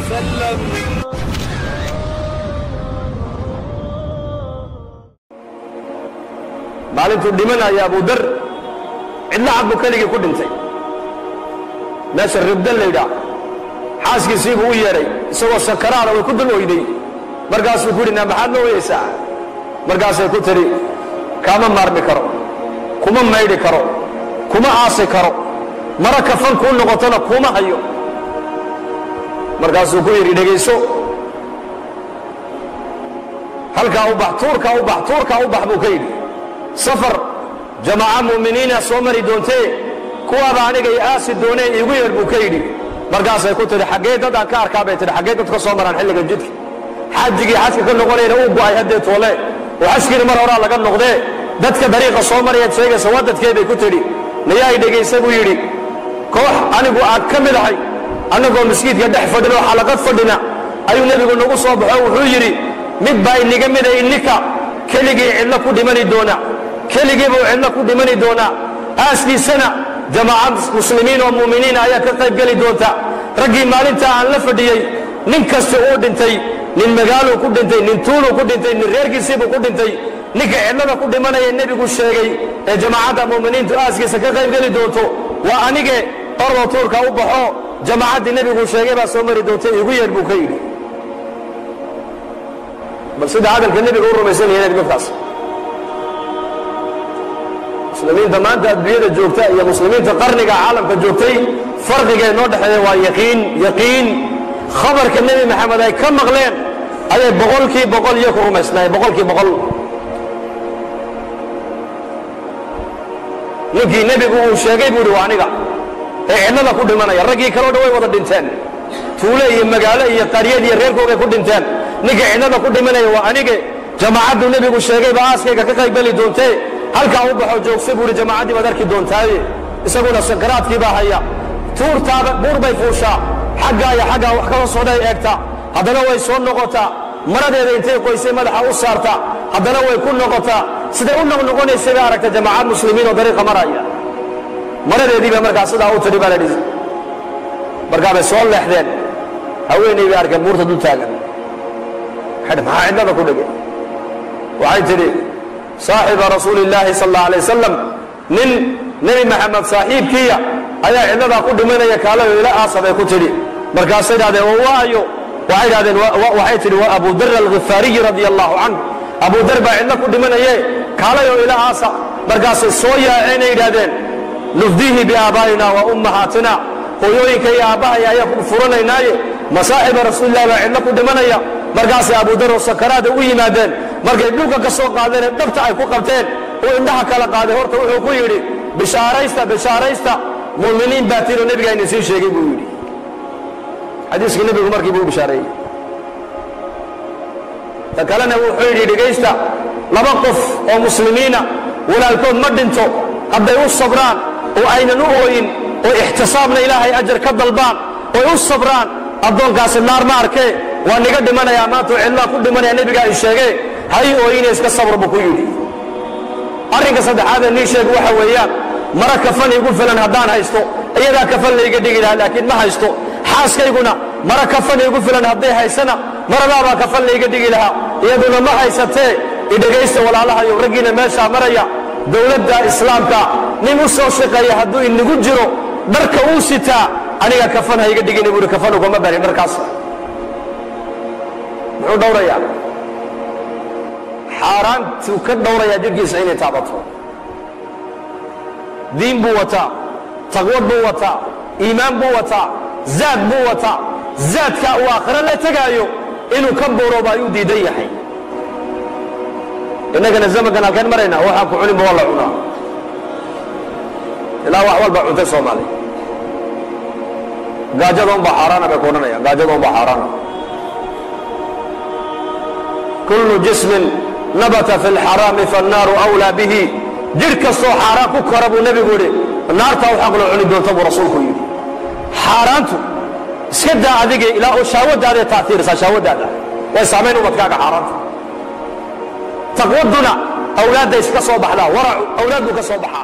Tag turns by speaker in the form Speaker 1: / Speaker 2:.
Speaker 1: وسلم
Speaker 2: maalintuu dhimanaya abudar cidla cad buu keligii ku dhintay meesha ribdan laydhaa xaaskiisii buu u yeedhay isagoo sakaraana way ku dul oyday markaasuu ku yidhi naa maxaad ma oyaysaa markaasay ku tidhi kaama maarmi karo kuma maydhi karo kuma aasi karo mara kafan kuu noqotona kuma hayo markaasuu ku yidhi dhegayso halkaa u bax tuurkaa u bax tuurkaa u bax buu ka yidhi safar jamaaca mu'miniina soo mari doontee kuwaaba aniga i aasi doonee iigu yeer buu ka yidhi markaasay ku tidhi xaggee dad aan ka arkaa bay tidhi xaggee dad ka soo maraan xilligan jidka xajigii xajka ka noqonayna uu go'ay haddee toole oo xajkiina mar horaa laga noqdee dadka dariiqa soo marayaad sheegaysa waa dadkee bay ku tidhi nayaa i dhegaysa buu yidhi koox anigu aad ka mid ahay annagoo masjiidka dhex fadhin oo xalaqad fadhina ayuu nebigu nagu soo baxo wuxuu yidhi mid baa iniga mida ininka keligii cidlo ku dhimani doona keligii buu cidlo ku dhimani doonaa aaskiisana jamaaca muslimiin oo mu'miniina ayaa ka qayb geli doonta raggii maalintaa aan la fadhiyey nin kasta uu dhintay nin magaaluu ku dhintay nin tuuluu ku dhintay nin reerkiisiibuu ku dhintay ninka cidlada ku dhimanaya nebigu sheegay ee jamaacadda mu'miniintu aaskiisa ka qayb geli doonto waa anige oroo tuurka u baxo jamaacaddii nebigu sheegay baa soo mari doonta igu yeer buu ka yidhi bal sida hadalka nebiga u rumaysan yahiin dadkaas muslimiinta maanta adduunyada joogta iyo muslimiinta qarniga caalamka joogtay farqigee noo dhexeeya waa yaqiin yaqiin khabarka nebi maxamed ay ka maqleen ayay boqolkii boqol iyo ku rumaysnaayeen boqolkii boqol ninkii nebigu uu sheegay buu ihi waa aniga ee cidlada ku dhimanaya raggii kaleo dhan way wada dhinteen tuule iyo magaalo iyo qaryad iyo reerkoogay ku dhinteen ninka cidlada ku dhimanaya waa anige jamaacaddu nebigu sheegayba aaskayga ka qaybgeli doontee halkaa u baxoo joogsa buu ihi jamaacaddii baad arki doontaaye isaguna sakaraadkii baa haya tuurtaada buur bay fuushaa xaggaa iyo xaggaa wax kala socday eegta haddana way soo noqotaa maradeeda intay qoysay madaxa u saarta haddana way ku noqotaa siday u noqnoqonaysay bay aragta jamaacad muslimiin oo dariiqa maraya maradeedii bay markaa sidaa u tidhi baa la dhihi markaa bay soo leexdeen haweenay bay arkeen buurta dul taagan waxay maxaa cidlada ku dhigay waxay tidhi saaxiba rasuuli illaahi sal alla alay wasalam nin nebi maxamed saaxiibkiiya ayaa cidladaa ku dhimanaya kaalayo ila aasa bay ku tidhi markaasay idhahdeen wa waayo waxay idhahdeen waxay tidhi waa abu dar alghifaariyi radia allahu canhu abu dar baa cidlo ku dhimanaye kaalayo ila aasa markaasay soo yaaceenay yidhahdeen nufdihi biaabaa'ina wa ummahaatina hooyooyinka iyo aabbahaya ayaa ku furanaynaaye masaaxiba rasuulillahi baa cidlo ku dhimanaya markaasay abudar oo sakaraada u yimaadeen markay dhulka ka soo qaadeenee dhabta ay ku qabteen uu indhaha kala qaaday horta wuxuu ku yidhi bishaaraysta bishaaraysta mu'miniin baa tiinoo nebigaa idin sii sheegay buu yidhi xadiiskii nebigu markii buu u bishaareeyey ta kalena wuxuu yidhi dhegaysta laba qof oo muslimiina walaalkood ma dhinto hadday u sabraan oo aynan u ooyin oo ixtisaabna ilaahay ajar ka dalbaan oy u sabraan addoonkaasi naar ma arkee waa niga dhimanayaa maantuu cidlaa ku dhimanaya nebigaa i sheegee hay ooyine iska sabr buu ku yidhi arrinka saddexaadee nii sheeg waxa weeyaan mara kafan igu filan haddaan haysto iyadaa kafan layga dhigi lahaa laakiin ma haysto xaaskayguna mara kafan igu filan hadday haysana maradaabaa kafan layga dhigi lahaa iyaduna ma haysatee idhegaysta walaalahayo raggiina meeshaa maraya dowladda islaamka nin u soo shaqeeya hadduu inagu jiro dharka uu sitaa aniga kafan hayga dhigina buuhi kafan ugama barin dharkaas muxuu dhowrayaa xaaraantuu ka dhowrayaa jidhkiisa inay taabato diin buu wataa taqwad buu wataa iimaan buu wataa zaad buu wataa zaadkaa uu aakhiro la tegaayo inuu ka boorooba ayuu diidan yahay innagana zamankan halkeen maraynaa waxaan ku cuninba waa la cunaa ilaa wax walba cuntay soomaali gaajada unbaa xaaraana bay ku odhanayaan gaajada unbaa xaaraana kullu jismin nabata fi lxaraami faannaaru awlaa bihi jidh kastoo xaaraan ku kora buu nebigu yidhi naartaa u xaq loo cuni doonta buu rasuulku yidhi xaaraantu iska daa adiga ilaa oo shaawadaaday taaiirisaa shaawadaada way saamayn ubadkaaga xaaraanta taqwaduna awlaadda iska soo baxdaa waracu awlaad buu ka soo baxaa